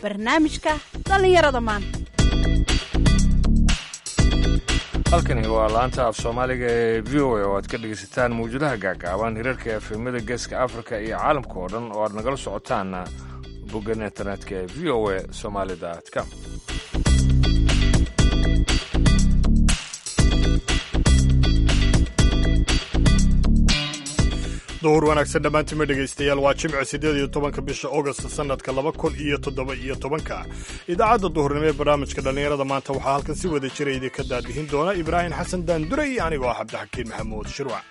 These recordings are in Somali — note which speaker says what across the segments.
Speaker 1: barnaamijka dhallinyarada maanta
Speaker 2: halkani waa laanta af soomaaliga ee v o a oo aad ka dhegaysataan mawjadaha gaagaaban hirarka efemada geeska afrika iyo caalamka oo dhan oo aad nagala socotaan boggan internetka ee v o a somaali.com
Speaker 3: duhur wanaagsan dhammaantima dhegaystayaal waa jimce siddeed iyo tobanka bisha august sannadka laba kun iyo toddoba iyo tobanka idaacadda duhurnimo ee barnaamijka dhallinyarada maanta waxaa halkan si wada jira idinka daadihin doona ibraahim xasan daandure iyo anigoo ah cabdixakiin maxamuud shirwac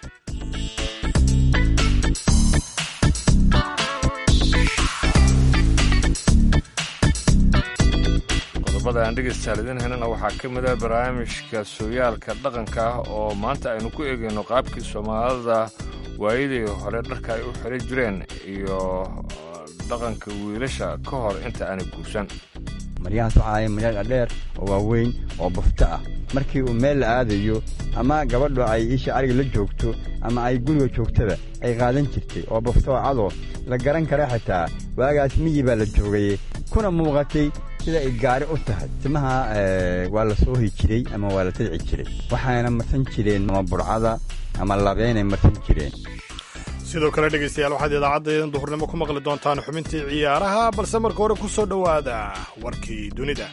Speaker 2: qodobada aan dhegaystayaal idiin helana waxaa ka mid ah barnaamijka sooyaalka dhaqanka ah oo maanta aynu ku eegayno qaabkii soomaalida waayadii hore dharka ay u xiran jireen iyo dhaqanka wiilasha ka hor inta aanay guursan
Speaker 4: maryahaas waxaa ahay maryaa dhadheer oo waaweyn oo bufto ah markii uu meel la aadayo ama gabadhu ay isha ariga la joogto ama ay guriga joogtada ay qaadan jirtay oo bufto oo cadoo la garan kara xitaa waagaas miyi baa la joogayey kuna muuqatay sida ay gaari u tahay timaha waa la soohi jiray ama waa la tadci jiray waxayna marsan jireen ama burcada ama labeynay marsan jireen
Speaker 3: sidoo kale dhegaystayaal waxaad idaacaddaedan duhurnimo ku maqli doontaan xubintii ciyaaraha balse marka hore ku soo dhowaada warkii dunida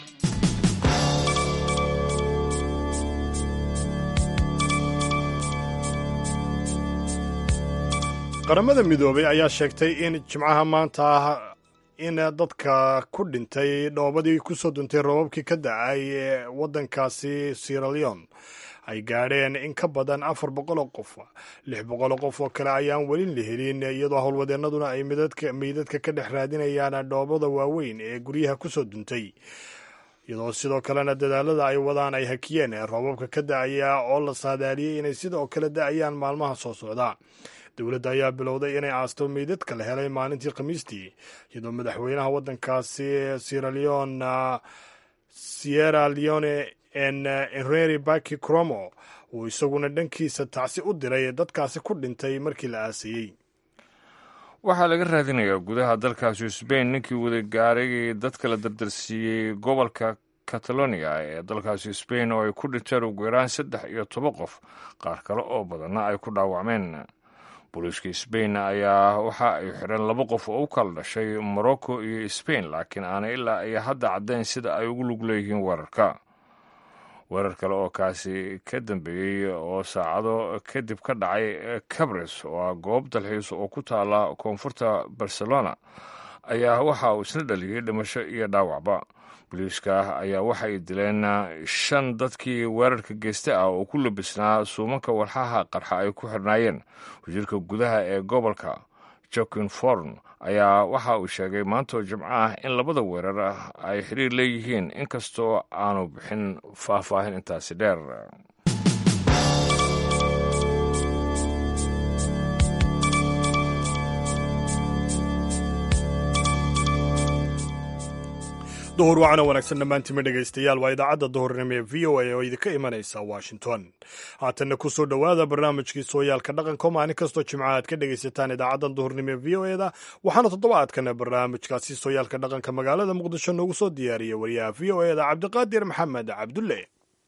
Speaker 3: qaramada midoobay ayaa sheegtay in jimcaha maanta ah in dadka ku dhintay dhoobadii kusoo duntay roobabkii ka da-ay ee waddankaasi sieraleon ay gaadheen in ka badan afar boqoloo qof lix boqoloo qof oo kale ayaan welin la helin iyadoo howlwadeennaduna ay meydadka ka dhex raadinayaan dhoobada waaweyn ee guryaha kusoo duntay iyadoo sidoo kalena dadaalada ay wadaan ay hakiyeen roobabka ka da-aya oo la saadaaliyey inay sidoo kale da-ayaan maalmaha soo socda dowladda ayaa bilowday inay aasto meydadka la helay maalintii khamiistii iyadoo madaxweynaha waddankaasi sieraleon sierra leone enreri baki cromo uu isaguna dhankiisa tacsi u diray dadkaasi ku dhintay markii la aasayey
Speaker 2: waxaa laga raadinayaa gudaha dalkaasi sbain ninkii wada gaarayay dadka la dardarsiiyey gobolka catalonia ee dalkaasi sbain oo ay ku dhinteen ugu yaraan saddex iyo toban qof qaar kale oo badanna ay ku dhaawacmeen booliiska sbain ayaa waxa ay xidheen laba qof oo u kala dhashay morocco iyo sbain laakiin aanay ilaa ay hadda caddayn sida ay ugu lug leeyihiin weerarka weerar kale oo kaasi ka dambeeyey oo saacado kadib ka dhacay cabres oo ah goob dalxiis oo ku taala koonfurta barcelona ayaa waxa uu isna dhaliyey dhimasho iyo dhaawacba booliiska ayaa waxay dileen shan dadkii weerarka geysta ah oo ku labisnaa suumanka walxaha qarxa ay ku xirnaayeen wasiirka gudaha ee gobolka jokin forn ayaa waxa uu sheegay maantoo jimco ah in labada weerar ay xiriir leeyihiin inkastoo aanu bixin faahfaahin intaasi dheer
Speaker 3: duhur wacana wanaagsan dhammaantima dhegaystayaal waa idaacadda duhurnimo ee v o a oo idinka imanaysa washington haatanna ku soo dhowaada barnaamijkii sooyaalka dhaqanko maalin kastoo jimca aad ka dhegaysataan idaacaddan duhurnimo ee v o eda waxaana toddobaadkana barnaamijkaasi sooyaalka dhaqanka magaalada muqdisho noogu soo diyaariyay wariyaha v o eda cabdiqaadir maxamed cabdulle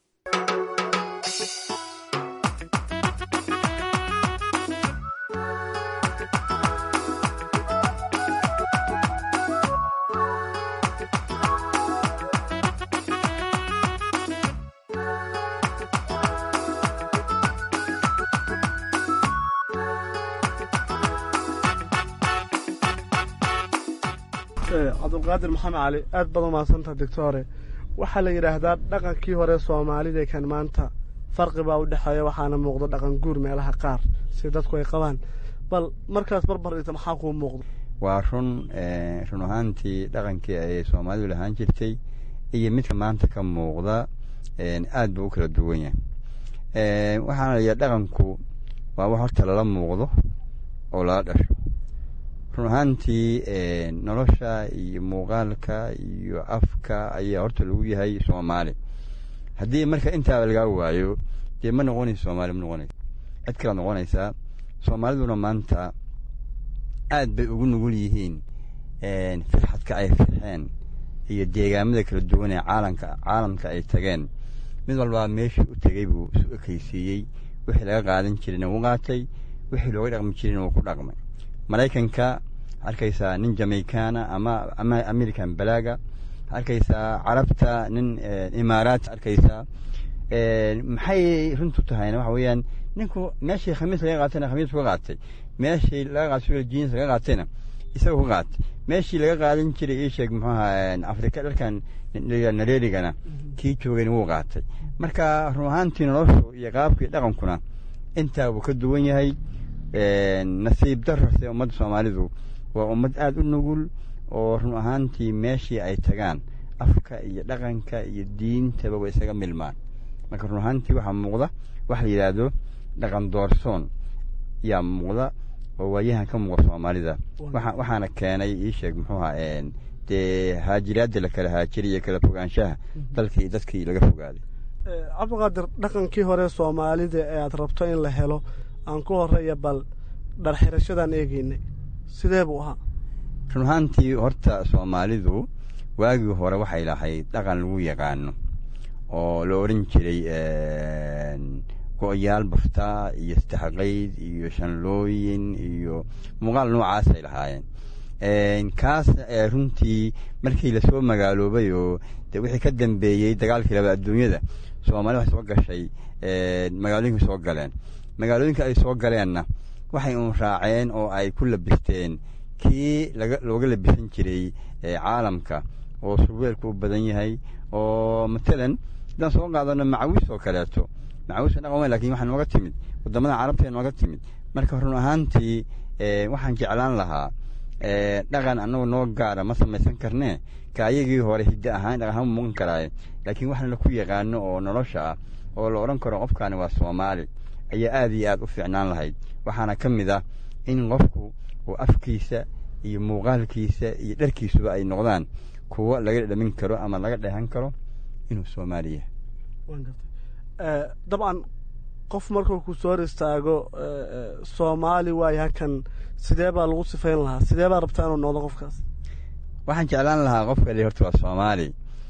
Speaker 5: cabdulqaadir maxamed cali aad baad umahadsantaha doctore waxaa la yidhaahdaa dhaqankii hore soomaalida kan maanta farqi baa u dhexeeya waxaana muuqda dhaqan guur meelaha qaar si dadku ay qabaan bal markaas barbar dhigta maxaa kuu muuqda
Speaker 4: waa run run ahaantii dhaqankii ay soomaalidu lahaan jirtay iyo midka maanta ka muuqda aad buu u kala duwan yahay waxaana layihaha dhaqanku waa wax horta lala muuqdo oo lala dhasho run ahaantii nolosha iyo muuqaalka iyo afka ayaa horta lagu yahay soomaali haddii marka intaaba lagaa waayo dee ma noqonayso soomaali ma noqonayso cid kala noqonaysaa soomaaliduna maanta aad bay ugu nugul yihiin firxadka ay firxeen iyo deegaamada kala duwan ee caalamka caalamka ay tageen mid walbaa meeshii u tegey buu isu ekaysiiyey wixii laga qaadan jirayna wuu qaatay wixii looga dhaqmi jirayna wuu ku dhaqmay maraykanka arkaysaa nin jamaicana ama ama american balaaga arkaysaa carabta nin imaaraat arkaysaa maxay runtu tahayna waxa weeyaan ninku meeshii khamiis laga qaatayna khamiis ka qaatay meeshii laga qaatay jeans laga qaatayna isaga ku qaatay meeshii laga qaadan jiray ii sheeg muxuu ahaa afrika dharkan nareerigana kii joogayna wuu qaatay marka run ahaantii noloshu iyo qaabkii dhaqankuna intaa wuu ka duwan yahay nasiib darase ummadda soomaalidu waa ummad aada u nugul oo run ahaantii meeshii ay tagaan afka iyo dhaqanka iyo diintaba way isaga milmaan marka run ahaantii waxaa muuqda waxa la yidhaahdo dhaqan doorsoon yaa muuqda oo waayahan ka muuqda soomaalida waxaana keenay ii sheeg muxuu ahaa dee haajiraadda la kala haajiriy iyo kala fogaanshaha dalkii dadkii laga fogaaday
Speaker 5: cabdiqaadir dhaqankii hore soomaalida ee aad rabto in la helo aan ku horeeya bal dharxirashadaan eegeynay sidee buu ahaa
Speaker 4: run ahaantii horta soomaalidu waagii hore waxay lahayd dhaqan lagu yaqaano oo la odhan jiray go-yaal baftaa iyo istixqayd iyo shanlooyin iyo muuqaal noocaasay lahaayeen kaas runtii markii lasoo magaaloobay oo de wixii ka dambeeyey dagaalkii laba adduunyada soomaalida waxay soo gashay magaalooyinkii soo galeen magaalooyinka ay soo galeenna waxay uun raaceen oo ay ku labisteen kii laga looga labisan jiray caalamka oo surweelku u badan yahay oo matalan haddaan soo qaadano macawiis oo kaleeto macawiis dhaqan weyn lakin waxaa nooga timid waddamada carabta nooga timid marka run ahaantii waxaan jeclaan lahaa dhaqan annagu noo gaara ma samaysan karnee ka ayagii hore hiddo ahaan dhaqan ahaan muuqan karaaye laakiin waxna laku yaqaano oo nolosha ah oo la odhan karo qofkaani waa soomaali ayaa aada iyo aada u fiicnaan lahayd waxaana ka mid ah in qofku uu afkiisa iyo muuqaalkiisa iyo dharkiisuba ay noqdaan kuwo laga dhamin karo ama laga dheehan karo inuu soomaali yahay
Speaker 5: dabcan qof markuu ku soo hor istaago soomaali waayo hakan sidee baa lagu sifayn lahaa sidee baa rabtaa inuu noqdo qofkaas
Speaker 4: waxaan jeclaan lahaa qofka li horta waa soomaali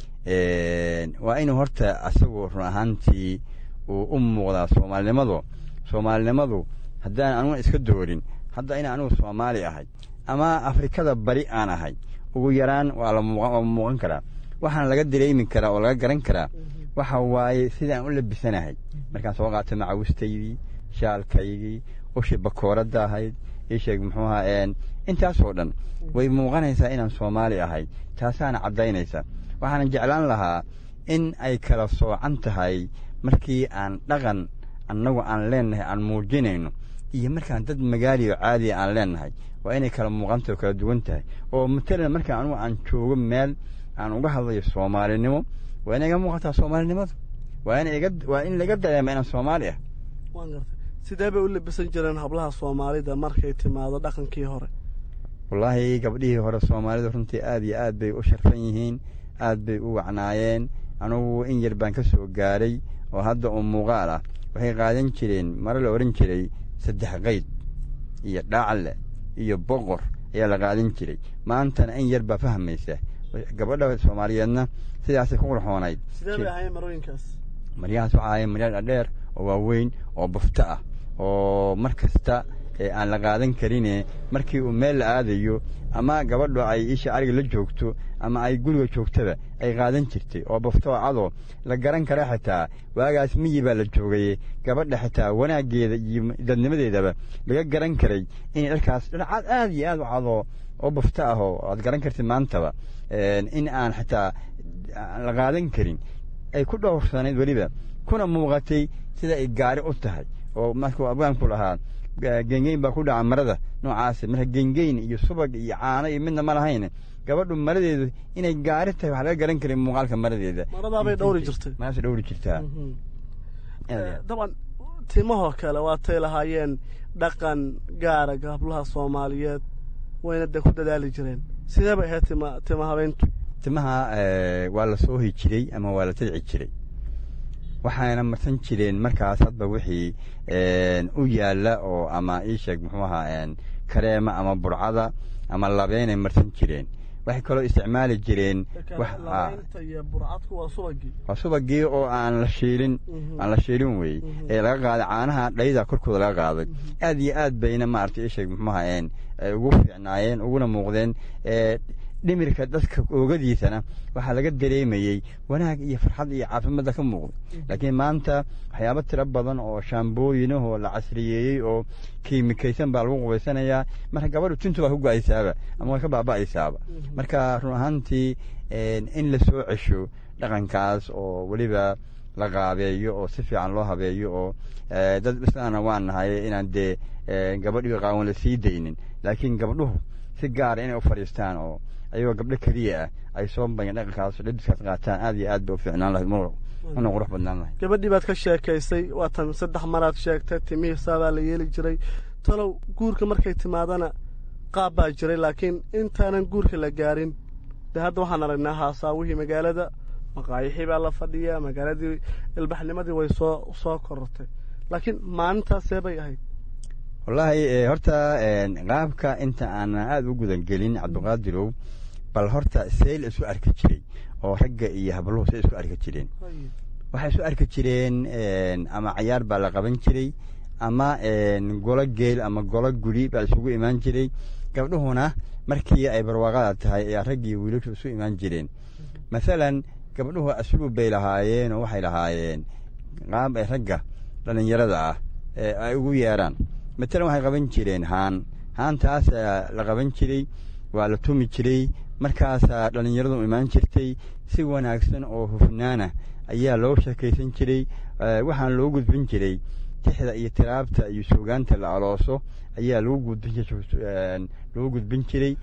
Speaker 4: waa inuu horta asagu run ahaantii uu u muuqdaa soomaalinimadu soomaalinimadu haddaan anuga iska doorin hadda in anugu soomaali ahay ama afrikada bari aan ahay ugu yaraan waa la muuqan karaa waxaana laga dareemi karaa oo laga garan karaa waxa waaye sidaan u labisanahay markaan soo qaatay macawistaydii shaalkaygii ushii bakooradda ahayd ii sheeg muxuu ahaa intaasoo dhan way muuqanaysaa inaan soomaali ahay taasaana caddaynaysa waxaana jeclaan lahaa in ay kala soocan tahay markii aan dhaqan annagu aan leennahay aan muujinayno iyo markaan dad magaaliyo caadiya aan leennahay waa inay kala muuqantah oo kala duwan tahay oo matalan markaan anugu aan joogo meel aan uga hadlayo soomaalinimo waa inay iga muuqataa soomaalinimadu waa in iga waa in laga dareema inaan soomaali ah
Speaker 5: waan gartay sidee bay u labisan jireen hablaha soomaalida markay timaado dhaqankii hore
Speaker 4: wallaahi gabdhihii hore soomaalida runtii aad iyo aad bay u sharfan yihiin aad bay u wacnaayeen anugu in yar baan ka soo gaaray oo hadda uu muuqaal ah waxay qaadan jireen mare la odhan jiray saddex qayd iyo dhaacle iyo boqor ayaa la qaadan jiray maantana in yar baa fahmaysa gabadha soomaaliyeedna sidaasay ku qurxoonayd
Speaker 5: sidee bay ahaayeen marooyinkaas
Speaker 4: maryahaas waxaa ahayen marya dhadheer oo waaweyn oo bufto ah oo mar kasta aan la qaadan karine markii uu meel la aadayo ama gabadhu ay isha ariga la joogto ama ay guriga joogtaba ay qaadan jirtay oo bufto cadoo la garan kara xitaa waagaas miyi baa la joogay gabadha xitaa wanaaggeeda iyo dadnimadeedaba laga garan karay inay dharkaas dharcaad aad iyo aad u cadoo oo bufto ah oo aad garan kartid maantaba in aan xitaa la qaadan karin ay ku dhowrsanayd weliba kuna muuqatay sida ay gaari u tahay oo markuu abgaanku lahaa gengeyn baa ku dhaca marada noocaas marka gengeyn iyo subag iyo caano iyo midna ma lahayn gabadhu maradeedu inay gaari tahay waxaa laga garan karay muuqaalka maradeeda
Speaker 5: maradaabay dhowri jirtay
Speaker 4: maradaasay dhowri jirtaa
Speaker 5: dabcan timahoo kale waatay lahaayeen dhaqan gaara gablaha soomaaliyeed wayna dee ku dadaali jireen sidee bay ahayd tima tima habeyntu
Speaker 4: timaha waa la soohi jiray ama waa la tadci jiray waxayna marsan jireen markaas hadba wixii u yaalla oo ama ii sheeg muxuu ahaa kareema ama burcada ama labeynay marsan jireen waxay kaloo isticmaali jireen
Speaker 5: lamaynta iyo burcadku waa subagii
Speaker 4: waa subagii oo aan la shiilin aan la shiilin weeye ee laga qaaday caanaha dhayda korkooda laga qaaday aad iyo aad bayna maaragtay isheeg muxuuha een ugu fiicnaayeen uguna muuqdeen dhimirka dadka oogadiisana waxaa laga dareemayey wanaag iyo farxad iyo caafimaadda ka muuqda laakiin maanta waxyaabo tiro badan oo shaambooyinahoo la casriyeeyey oo kiimikaysan baa lagu qubaysanayaa marka gabadhu tintu waa ku go-aysaaba ama way ka baaba'aysaaba marka run ahaantii in la soo cesho dhaqankaas oo weliba la qaabeeyo oo si fiican loo habeeyo oo dad islaana waan nahay inaan dee gabadhiga qaawan la sii daynin laakiin gabdhuhu si gaara inay u fadhiistaan oo ayagoo gabdho keliya ah ay soo bayan dhaqankaas dhadiskaas qaataan aad iyo aad bay u fiicnaan lahayd una qurux badnaan lahayd
Speaker 5: gabadhii baad ka sheekaysay waatan saddex maraad sheegtay timihiisaa baa la yeeli jiray talow guurka markay timaadana qaab baa jiray laakiin intaanan guurka la gaarin dee hadda waxaan aragnaa haasaawihii magaalada maqaayixii baa la fadhiyaa magaaladii ilbaxnimadii way soo soo korortay laakiin maalintaasee bay ahayd
Speaker 4: wallaahi horta qaabka inta aanan aada u gudangelin cabdiqaadirow bal horta see la isu arki jiray oo ragga iyo habluhu say isku arki jireen waxay isu arki jireen ama cayaar baa la qaban jiray ama golo geel ama golo guri baa isugu imaan jiray gabdhuhuna markii ay barwaaqada tahay ayaa raggii wiilashu isu imaan jireen masalan gabdhuhu asluub bay lahaayeen oo waxay lahaayeen qaab ay ragga dhallinyarada ah ay ugu yeeraan matalan waxay qaban jireen haan haantaasaa la qaban jiray waa la tumi jiray markaasaa dhallinyaradu imaan jirtay si wanaagsan oo hufnaana ayaa loo sheekaysan jiray waxaan loo gudbin jiray tixda iyo tiraabta iyo suugaanta la alooso ayaa lagu gudbin lagu gudbin jiray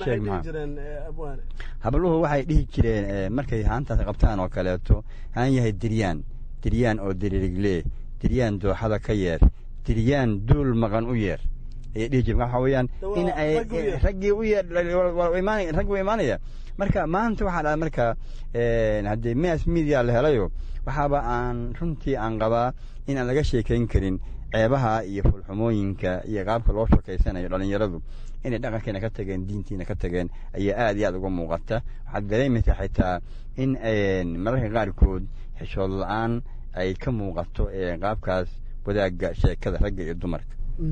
Speaker 4: habluhu waxay dhihi jireen markay haantaas qabtaan oo kaleeto haan yahay diryaan diryaan oo diriirigle diryaan dooxada ka yeer diryaan duul maqan u yeer ayay dhihi jireen waxa weeyaan in ay raggii u yeer rag wa imaanaya marka maanta waxaa dhaha marka haddii mass media la helayo waxaaba aan runtii aan qabaa in aan laga sheekayn karin ceebaha iyo fulxumooyinka iyo qaabka loo sheekaysanayo dhallinyaradu inay dhaqankiina ka tageen diintiina ka tageen ayaa aad iyo aad uga muuqata waxaad dareemaysaa xitaa in mararka qaarkood xishood la-aan ay ka muuqato qaabkaas wadaagga sheekada ragga iyo dumarka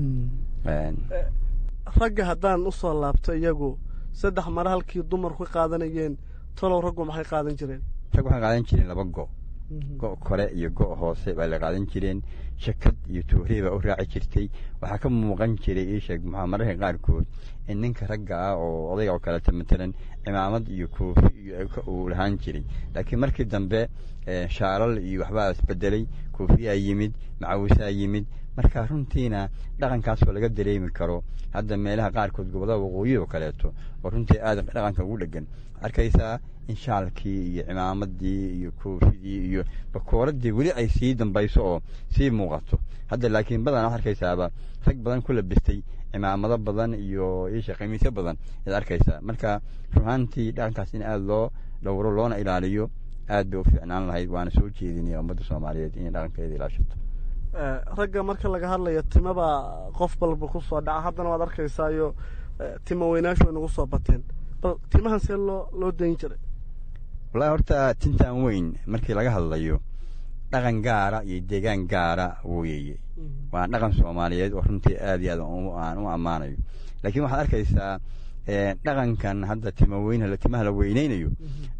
Speaker 5: ragga haddaan usoo laabto iyagu saddex mare halkii dumarku ka qaadanayeen talow raggu maxay qaadan jireen
Speaker 4: rag waxay qaadan jireen laba go go' kore iyo go' hoose baa la qaadan jireen shakad iyo tuurii baa u raaci jirtay waxaa ka muuqan jiray iisheeg maxaa mararka qaarkood in ninka ragga ah oo odayga oo kaleeto matalan cimaamad iyo koofi iyo uu lahaan jiray laakiin markii dambe shaalal iyo waxbaa isbedelay koofiyaa yimid macawisaa yimid marka runtiina dhaqankaasoo laga dareemi karo hadda meelaha qaarkood gobollada waqooyi oo kaleeto oo runtii aad dhaqanka ugu dhegan arkaysaa in shaalkii iyo cimaamadii iyo koofidii iyo bakooradii weli ay sii dambayso oo sii muuqato hadda laakiin badan waxad arkaysaaba rag badan ku labistay cimaamado badan iyo isha khamiisyo badan ayaad arkaysaa marka runaantii dhaqankaas in aada loo dhowro loona ilaaliyo aad bay u fiicnaan lahayd waana soo jeedinaya ummadda soomaaliyeed inay dhaqankeeda ilaashato
Speaker 5: ragga marka laga hadlayo timabaa qof balba ku soo dhaca haddana waad arkaysaayo tima weynaashu way nagu soo bateen bal timahan see loo loo dayn jiray
Speaker 4: wallahi horta tintan weyn markii laga hadlayo dhaqan gaara iyo deegaan gaara weeye waa dhaqan soomaaliyeed oo runtii aad iyo aad aan u ammaanayo laakiin waxaad arkaysaa dhaqankan hadda tima weyn timaha la weyneynayo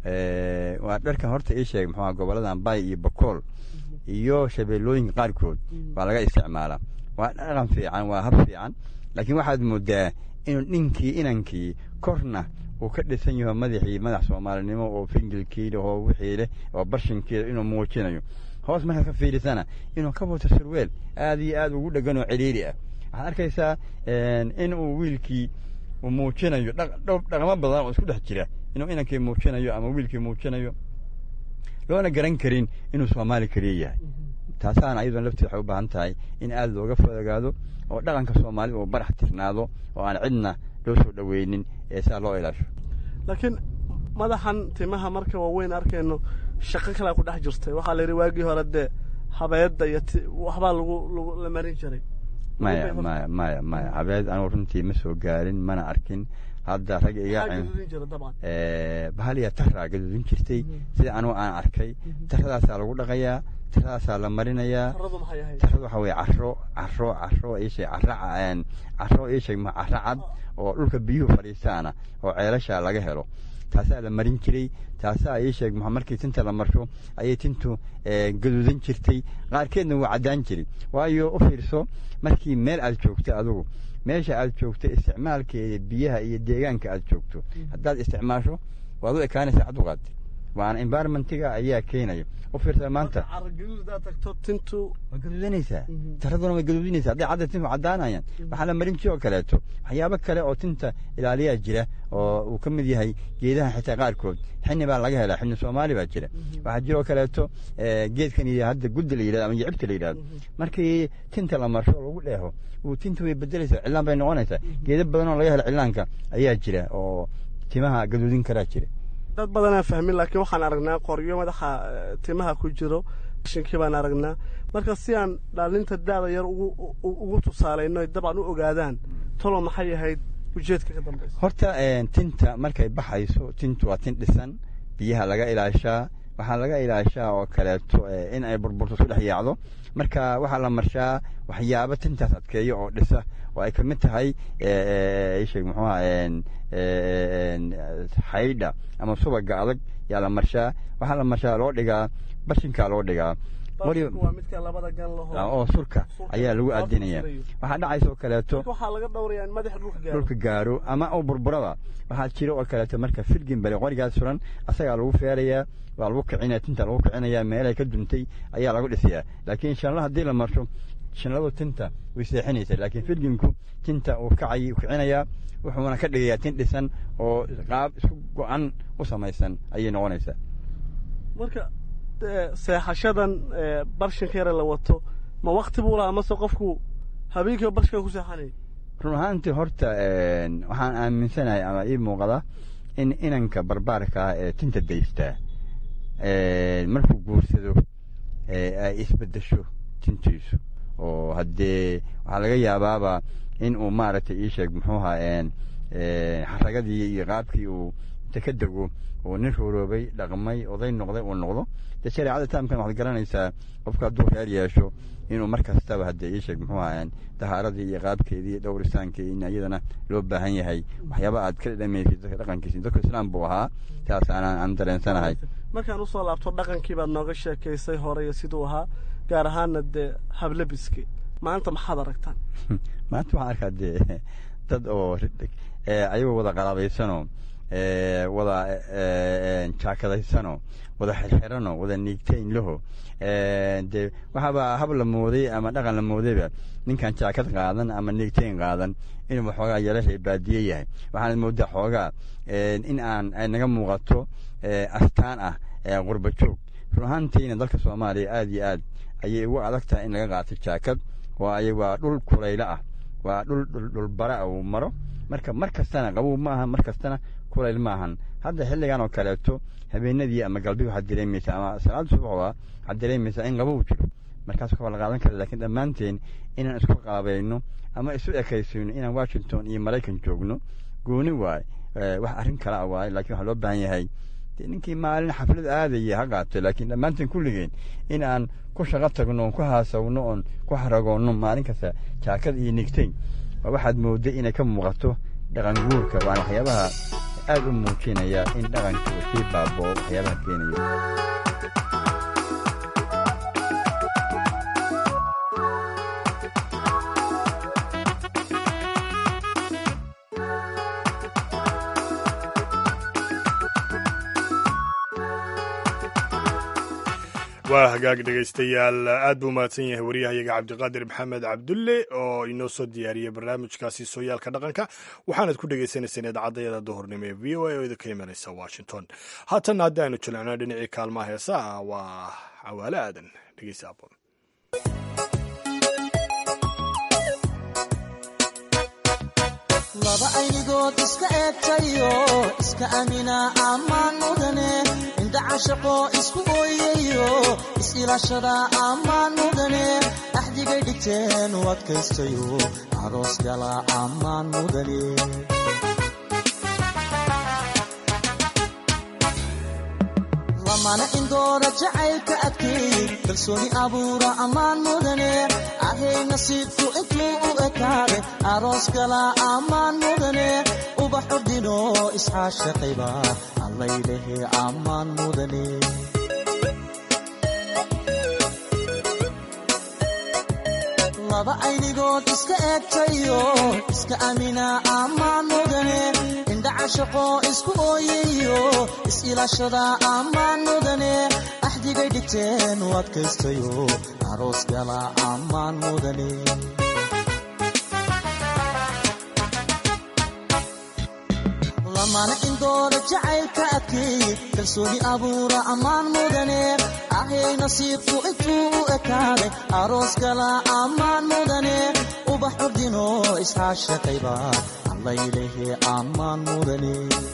Speaker 4: waa dharkan horta ii sheeg muxuua goboladan bay iyo bakool iyo shabeellooyinka qaarkood waa laga isticmaalaa waa dhaqan fiican waa hab fiican laakiin waxaad moodaa inuu ninkii inankii korna uu ka dhisan yaho madaxii madax soomaalinimo oo fingilkiila oo wixii leh oo barshinkiila inuu muujinayo hoos markaad ka fiirisana inuu ka wato surweel aad iyo aad ugu dhegan oo ciriiri ah waxaad arkaysaa in uu wiilkii uu muujinayo dhaqamo badan oo isku dhex jira inuu inankii muujinayo ama wiilkii muujinayo loona garan karin inuu soomaali keliya yahay taasaana ayadoon lafteed waxay u baahan tahay in aada looga fogaado oo dhaqanka soomaalida uu barax tirnaado oo aan cidna loo soo dhoweynin ee saa loo ilaasho
Speaker 5: laakiin madaxan timaha marka waaweyn arkayno shaqo kalea ku dhex jirtay waxaa la yidhi waagii hore dee habeedda iyo waxbaa lagu lagu la marin jiray
Speaker 4: maya maya maya maya habeed anugu runtii ma soo gaarin mana arkin hadda rag iga
Speaker 5: Maxaa gaduudin jira dabcan
Speaker 4: Eh, bahaliya taraa gaduudin jirtay sida anugu aan arkay taradaasaa lagu dhaqayaa taradaasaa la marinayaa
Speaker 5: taradu maxay ahayd
Speaker 4: tarada waxaa weye caro caro caro iisheeg caro ca- caro iisheeg ma caro cad oo dhulka biyuhu fadhiistaana oo ceelasha laga helo taasaa la marin jiray taasaa iisheeg ma markii tinta la marsho ayay tintu eh, gaduudan jirtay qaarkeedna waa caddaan jiray waayo u fiirso markii meel aad joogto adigu meesha aad joogto isticmaalkeeda biyaha iyo deegaanka aad joogto haddaad isticmaasho waad u ekaanaysaa caduqaad waana environmentiga ayaa keenaya u fiirsa maanta
Speaker 5: cara gaduud haddaad tagto tintu
Speaker 4: waa gaduudanaysaa
Speaker 5: Mhm.
Speaker 4: taraduna way gaduudinaysaa hadday cadda tintu caddaanayaan waxaa la marin jiro kaleeto waxyaabo kale oo tinta ilaaliyaa jira oo uu ka mid yahay geedaha xitaa qaarkood xini baa laga helaa xini soomaali baa jira waxaa jiroo kaleeto eh, geedkan iyo hadda gudda la yidhahdo ama yicibta la yidhahdo markii tinta la marsho oo lagu dheeho uu tinta way bedelaysaa cillaan bay noqonaysaa geeda badan oo laga helo cillaanka ayaa jira oo timaha gaduudin karaa jira
Speaker 5: dad badanaa fahmin laakiin waxaan aragnaa qoryo madaxa eh, timaha ku jiro shinkii baan aragnaa marka si aan dhaalinta daada yar ugu u- ugu tusaalayno ay dabcan u ogaadaan talo maxay ahayd ujeedka ka dambaysa
Speaker 4: horta eh, tinta markay baxayso tintu waa tin dhisan biyaha laga ilaashaa waxaa laga ilaashaa oo kaleeto eh, in ay burburto isku dhex yaacdo marka waxaa la marshaa waxyaabo tintaas adkeeyo oo dhisa oo ay kamid tahay sheeg muxuuha xaydha ama subaga adag yaa la marshaa waxaa la marshaa loo dhigaa bashinkaa loo dhigaa weli-
Speaker 5: Baalku waa midka labada gan laho
Speaker 4: oo surka
Speaker 5: Surka.
Speaker 4: ayaa lagu
Speaker 5: Waa
Speaker 4: adinaya
Speaker 5: furfurayo.
Speaker 4: waxaa dhacaysa oo kaleeto
Speaker 5: marka waxaa laga dhowrayaa in madaxa dhulka gaaro
Speaker 4: dhulka gaaro ama uu burburaba waxaa jira oo kaleeto marka filgin bale qorigaas suran asagaa lagu feerayaa waa lagu kicinaya tinta lagu kicinaya meelay ka duntay ayaa lagu dhisayaa laakiin shanla haddii la marsho shanladu tinta way seexinaysa laakiin filginku tinta uu kacay kicinayaa wuxuuna ka dhigayaa tin dhisan oo qaab isku go-an u samaysan ayay noqonaysaa
Speaker 5: marka eh, seexashadan eh, barshinka yare la wato ma wakti buu lahaa mase qofku habeenkiiba barshinka ku seexanaya
Speaker 4: run ahaantii horta een, waxaan aaminsanahay ama ii muuqda in inanka barbaarka ah ee tinta daystaa een, markuu guursado ee, ay isbedesho tintiisu oo haddee waxaa laga yaabaaba in uu maaragtay ii sheeg muxuu ahaa een, een, xaragadii iyo qaabkii uu inta ka dego oo nin rooroobay dhaqmay oday noqday uu noqdo dee shareecada taamkan waxaad garanaysaa qofka hadduu reer yeesho inuu mar kastaba haddee ii sheeg muxuu ahaa dahaaradii iyo qaabkeedii iyo dhowristaankii in iyadana loo baahan yahay waxyaaba aad ka dhamaysid dadka dhaqankiisi dadka islaam buu ahaa taas aanaan aan dareensanahay
Speaker 5: markaan usoo laabto dhaqankii baad nooga sheekaysay hore iyo siduu ahaa gaar ahaana dee hablabiski maanta maxaad aragtaan
Speaker 4: maanta waxaan arkaa dee dad oo eh, ayagoo wada qalaabaysanoo eh, wada eh, jaakadaysanoo wada xirxiranoo wada niigtayn laho Eh, dee waxaaba hab la mooday ama dhaqan la moodayba ninkan jaakad qaadan ama niigtayn qaadan inuu waxoogaa yeelashay baadiye yahay waxaanad moodaa xoogaa eh, in aan ay naga muuqato eh, astaan ah eh, qurba joog run ahaantiina dalka soomaaliya aad iyo aad ayay ugu adag tahay in laga qaato jaakad waayo waa dhul kulaylo ah waa dhul dhul dhulbara uu maro marka mar kastana qabow ma ahan mar kastana kulayl ma ahan hadda xilligan oo kaleeto habeenadii ama galbi waxaad dareemaysaa ama salaada subax waa waxaad dareemaysaa in qabow jiro markaas waa la qaadan kara laakiin dhammaanteen inaan isku qaabayno ama isu ekaysayno inaan washington iyo maraykan joogno gooni waaye Eh, wax arrin kale ah waaye laakiin waxaa loo baahan yahay dee ninkii maalin xaflad aadaya ha qaato laakiin dhammaanteen kulligeen in aan ku shaqo tagno oon ku haasawno oon ku xaragoonno maalin kasta jaakad iyo nigtayn waa waxaad mooday inay ka muuqato dhaqan guurka waana waxyaabaha aad u muujinaya in dhaqanka uu sii baaboo waxyaabaha keenaya
Speaker 3: waa hagaag dhegaystayaal aad buu mahadsan yahay waryahayaga cabdiqaadir maxamed cabdulle oo inoo soo diyaariyey barnaamijkaasi sooyaalka dhaqanka waxaanad ku dhagaysanayseen idaacadayada duhurnimo ee v o a oo idinka imanaysa washington haatanna haddii aynu jilcnaa dhinacii kaalmaha heesaha waa cawaale aadan dhegeysa aboon
Speaker 6: laba aynigood iska eegtayo iska amina ammaan mudane indha cashaqo isku ooyayo is-ilaashada ammaan mudane axdigay dhigteen u adkaystayo aroos gala ammaan mudane lamana indoora jacaylka adkeeyey kalsooni abuura ammaan mudane ahay nasiibku intuu u ekaade aroos kala ammaan mudane ubax ordino isxaashaqayba allaylehe ammaan mudane laba aynigood iska eegtayo iska amina ammaan mudane indhacashaqo isku ooyayo is-ilaashada ammaan mudane axdigay dhigteen u adkaystayo aroos gala ammaan mudane lamana indoora jacaylka adkeeyey kalsooni abuura ammaan mudane ahay nasiibku intuu u ekaaday aroos gala ammaan mudane ubax ordino isxaashaqayba allaylehe ammaan mudane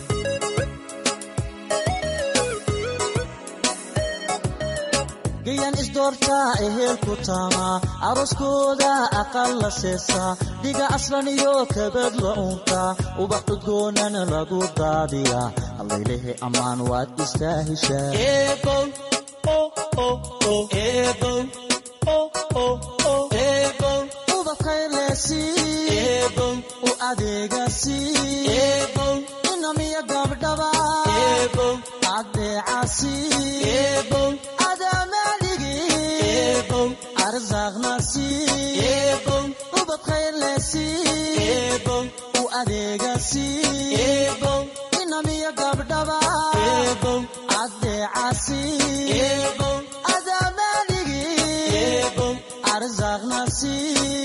Speaker 6: gayan isdoortaa ehelku taamaa arooskooda aqal la seesaa dhiga aslan iyo kabad la uuntaa ubax udgoonana lagu daadiyaa allaylehe ammaan waad istaa heshaa u adeegasi inamiya gabdhaba adeecasi arsaaqnasi ubad khayrlesi u adeegasi inamiya gabdhaba adeecasi adaamanigi arsaaqnasi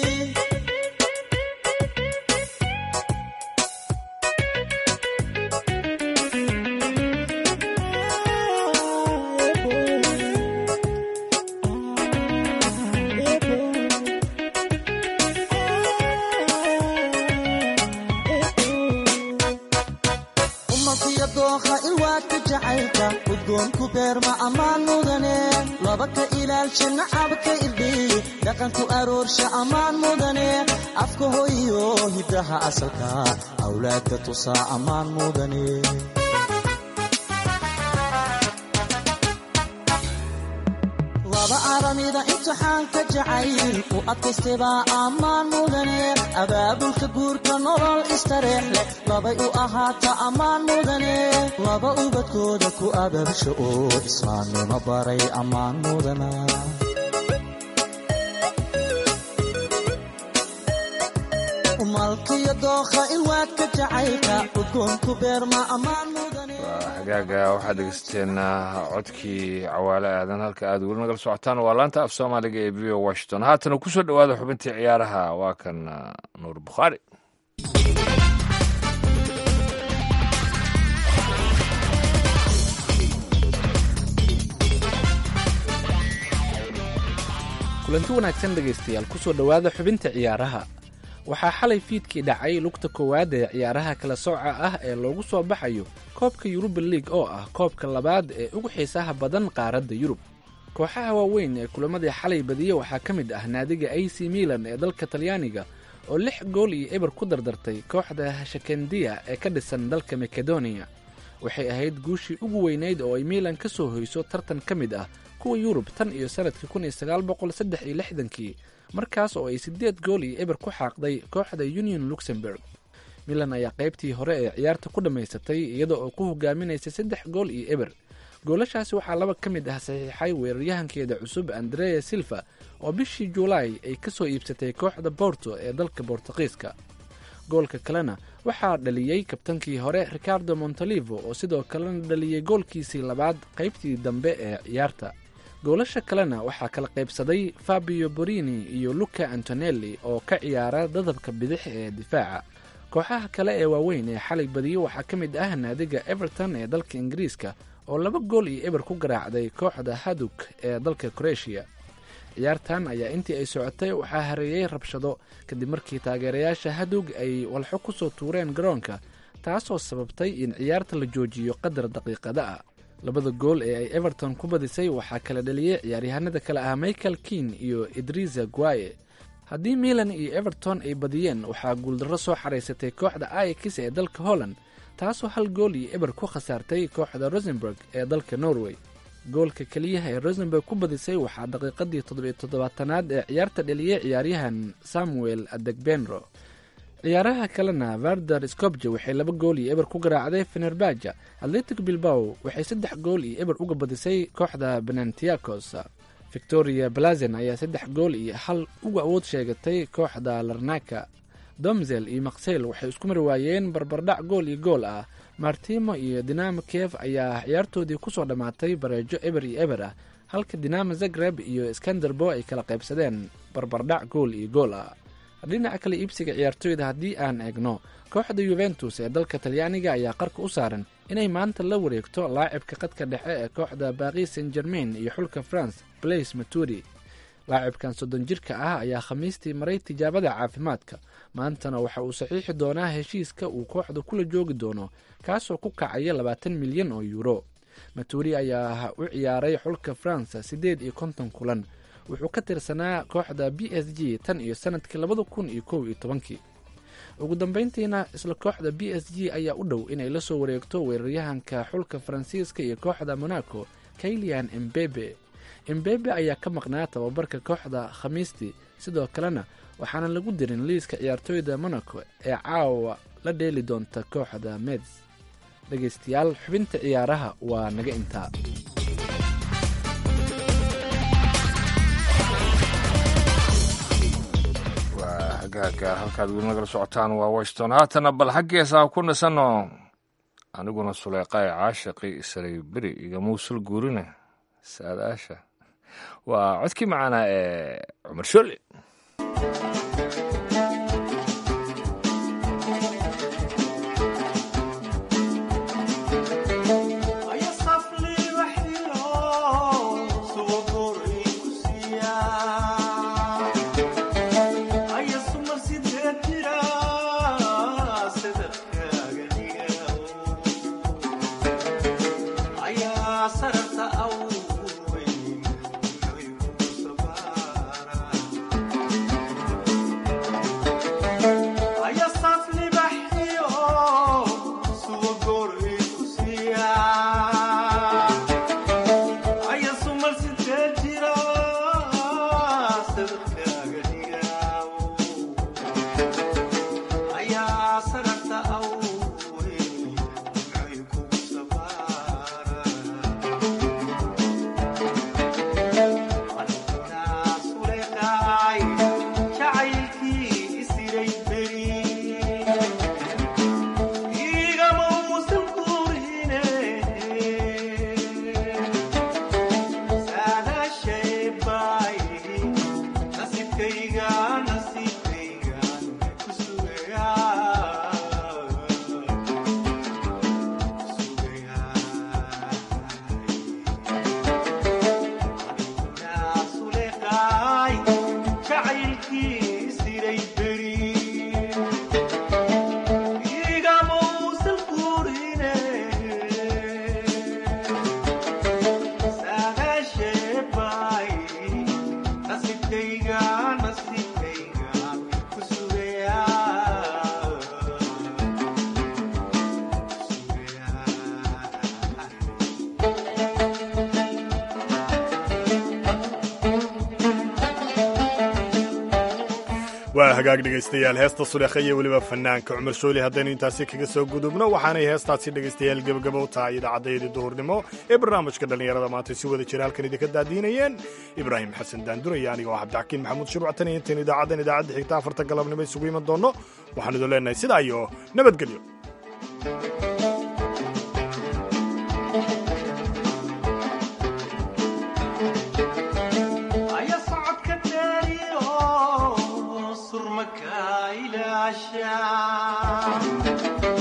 Speaker 6: umalkiyo dooqa ilwaadka jacaylka udgoonku beerma ammaan mudane laba ka ilaalsha nacabka irdhiy dhaqanku aroorsha ammaan mudane afka hoyiyo hiddaha asalka awlaadka tusaa ammaan mudane laba aramida imtixaanka jacayl u adkaystaybaa ammaan mudane abaabulka guurka nolol istareex leh labay u ahaata ammaan mudane laba ubadkooda ku abaabsha oo islaamnimo baray ammaan mudana malkiyo dookha ilwaadka jacaylka udgoonku beerma ammaan mudane
Speaker 2: hagaaga waxaad dhegeysateen codkii cawaale aadan halka aad weli nagala socotaan waa laanta af soomaaliga ee v o washington haatana kusoo dhowaada xubintii ciyaaraha waa kan nuur bukhaari
Speaker 7: kulanti wanaagsan dhegaystayaal kusoo dhowaada xubinta ciyaaraha waxaa xalay fiidkii dhacay lugta koowaad ee ciyaaraha kala sooca ah ee loogu soo baxayo koobka yuruba liig oo ah koobka labaad ee ugu xiisaha badan qaaradda yurub kooxaha waaweyn ee kulamadii xalay badiye waxaa ka mid ah naadiga a c milan ee dalka talyaaniga oo lix gool iyo eber ku dardartay kooxda hashakendiya ee ka dhisan dalka makedoniya waxay ahayd guushii ugu weynayd oo ay milan ka soo hoyso tartan ka mid ah kuwa yurub tan iyo sanadkii kun iyo sagaal boqol saddex iyo lixdankii markaas oo ay siddeed gool iyo eber ku xaaqday kooxda union luxemburg milan ayaa qaybtii hore ee ciyaarta ku dhammaysatay iyada oo ku hogaaminaysay saddex gool iyo eber goolashaasi waxaa laba ka mid ah saxiixay weeraryahankeeda cusub andrea silva oo bishii juulaay ay ka soo iibsatay kooxda borto ee dalka bortuqiiska goolka kalena waxaa dhaliyey kabtankii hore ricardo montolivo oo sidoo kalena dhaliyey goolkiisii labaad qaybtii dambe ee ciyaarta goolasha kalena waxaa kala qaybsaday fabio borini iyo luca antonelli oo ka ciyaara dadabka bidix ee difaaca kooxaha kale ee waaweyn ee xalay badiyo waxaa ka mid ah naadiga everton ee dalka ingiriiska oo laba gool iyo eber ku garaacday kooxda haduk ee dalka kroeshia ciyaartan ayaa intii ay socotay waxaa hareeyey rabshado kadib markii taageerayaasha hadug ay walxo kusoo tuureen garoonka taasoo sababtay in ciyaarta la joojiyo qadar daqiiqada ah labada gool ee ay everton ku badisay waxaa kala dhaliyey ciyaaryahanada kale ah michael kin iyo idrisa guaye haddii milan iyo everton ay badiyeen waxaa guuldarro soo xaraysatay kooxda aikis ee dalka holland taasoo hal gool iyo eber ku khasaartay kooxda rosenburg ee dalka norway goolka keliyaha ee rosenberg ku badisay waxaa daqiiqadii toddobiyo toddobaatanaad ee ciyaarta dheliyay ciyaaryahan samuel adegbenro ciyaaraha kalena varder scobje waxay laba gool iyo eber ku garaacday fenerbaja atletic bilbao waxay saddex gool iyo eber uga badisay kooxda benantiacos victoria blazen ayaa saddex gool iyo hal uga awood sheegatay kooxda larnaka domzel iyo maksel waxay isku mari waayeen barbardhac gool iyo gool ah martimo iyo dinamo kiev ayaa ciyaartoodii kusoo dhammaatay bareejo eber iyo eber ah halka dinamo zagreb iyo skanderbo ay kala qaybsadeen barbardhac gool iyo gool ah dhinaca kale iibsiga ciyaartooyda haddii aan eegno kooxda yuventus ee dalka talyaaniga ayaa qarka u saaran inay maanta la wareegto laacibka qadka dhexe ee kooxda baris saint germain iyo xulka france blaise maturi laacibkan soddon jirka ah ayaa khamiistii maray tijaabada caafimaadka maantana waxa uu saxiixi doonaa heshiiska uu kooxda kula joogi doono kaasoo ku kacaya labaatan milyan oo yuuro maturi ayaa u ciyaaray xulka france siddeed iyo konton kulan wuxuu ka tirsanaa kooxda b s g tan iyo sanadkii labada kun iyo kow iyo tobankii ugu dambeyntiina isla kooxda b s g ayaa u dhow inay la soo wareegto weeraryahanka xulka faransiiska iyo kooxda monaco kailian embebe embebe ayaa ka maqnaa tababarka kooxda khamiistii sidoo kalena waxaana lagu dirin liiska ciyaartooyda monaco ee caawa la dheeli doonta kooxda meds dhegaystayaal xubinta ciyaaraha waa naga intaa
Speaker 2: waa hagaaga halkaad weli nagala socotaan waa washington haatana bal xaggeesaa ku nasanno aniguna suleeqaay caashaqi isaray beri iyo muusul guurine saadaasha waa codkii macaanaa ee cumar sholle
Speaker 3: waa hagaag dhegaystayaal heesta suleekha iyo weliba fanaanka cumar shooli haddaynu intaasi kaga soo gudubno waxaanay heestaasi dhegaystayaal gebagabo u tahay idaacaddaydii duhurnimo ee barnaamijka dhallinyarada maanta si wada jira halkan idinka daadiinayeen ibraahim xasan daanduraya aniga oo cabdixakiin maxamuud shirwactan iyo intayn idaacaddan idaacadda xigta afarta galabnimo isugu iman doonno waxaan idin leenahay sidaa iyo nabadgelyo
Speaker 8: surmaka ilaashaa